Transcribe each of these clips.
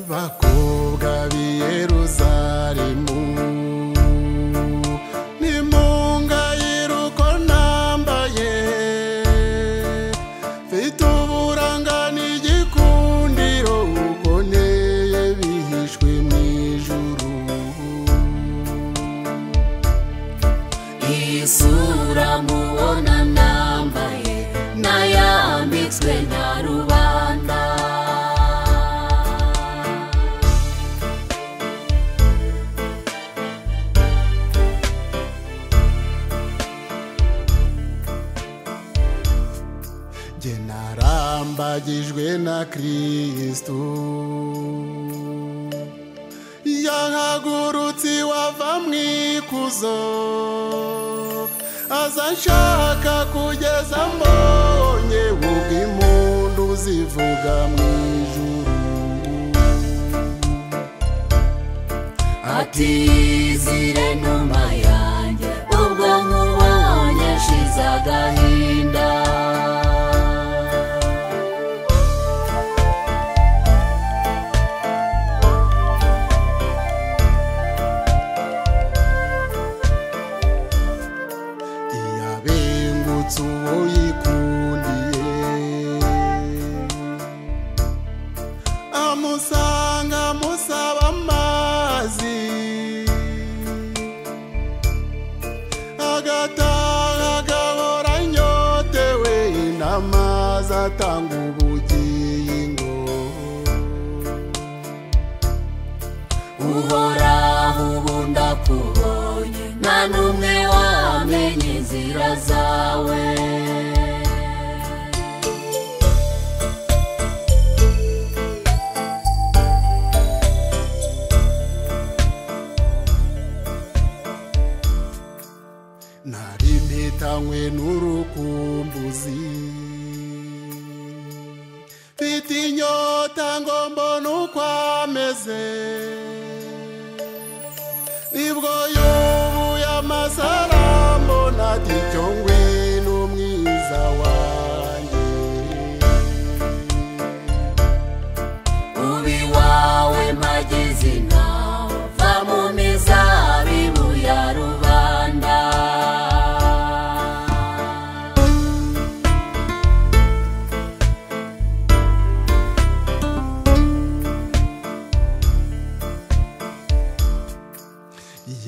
bakobwa b'i yeruzalemu nimungayire uko nambaye mfite uburanga n'igikundiro uko nteye bihishwe mu ijuru iyi sura mubona nambaye nayambitswe na rubanda jye narambagijwe na kristu yahagurutse iwava mu ikuzo aza nshaka kugeza mbonye ubw'impundu zivuga mu ijuru ati zire numa yanjye ubwo nkubonye shize agahinda iyabengutse uwo yikundiye amusanga amusaba amazi agataha agahora anyotewe n'amazi atanga ubugingo uhoraho ubu ndakubonye nta n'umwe wamenye inzira zawe nari mpitanywe n'urukumbuzi mfite inyota ngo mbone uko ameze nibwo yubuye amasarambo nati cyo ngwino mwiza wanjye ubi wawe magezi nawe va mu mizabibu ya rubanda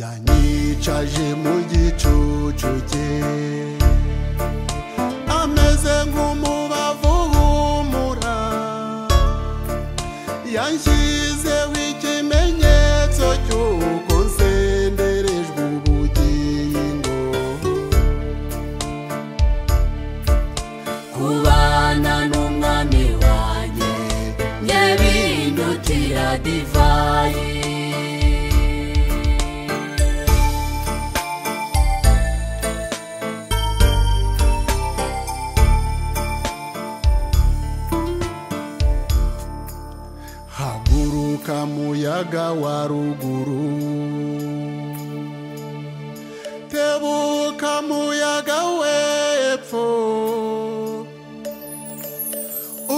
yanyicaje mu gicucu cye ameze nk'umubavu uhumura yanshyizeho ikimenyetso cy'uko nsenderejwe ubugingo kubana n'umwami wanjye njye bindutira divayi haguruka muyaga wa ruguru tebuka muyaga w'epfo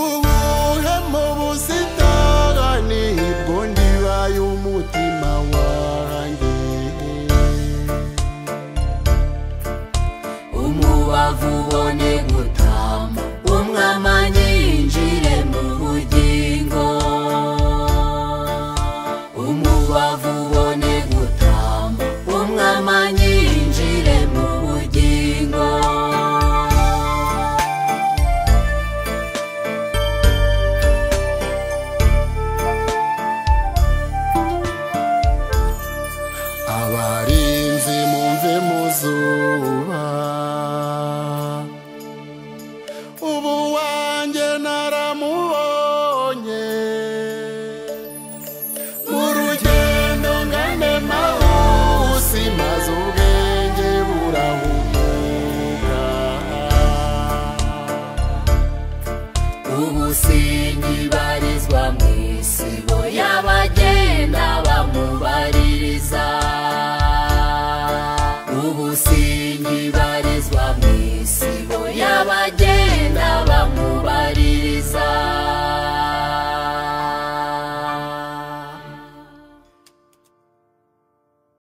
ubuhe mu busitani bwo ndibaye umutima wanjye umubavu ubone gutama umwama nyinjire mu bugingo umubavu ubone gutama umwama nyinjire mu bugingo abarinzi mumve mu zuba ubu wanjye naramubonye mu rugendo ngane mahuse maze ubwenge burahumuka umusingi barizwa mu isibo y'abagenda bamubaririza umusingi barizwa mu isibo y'abagenda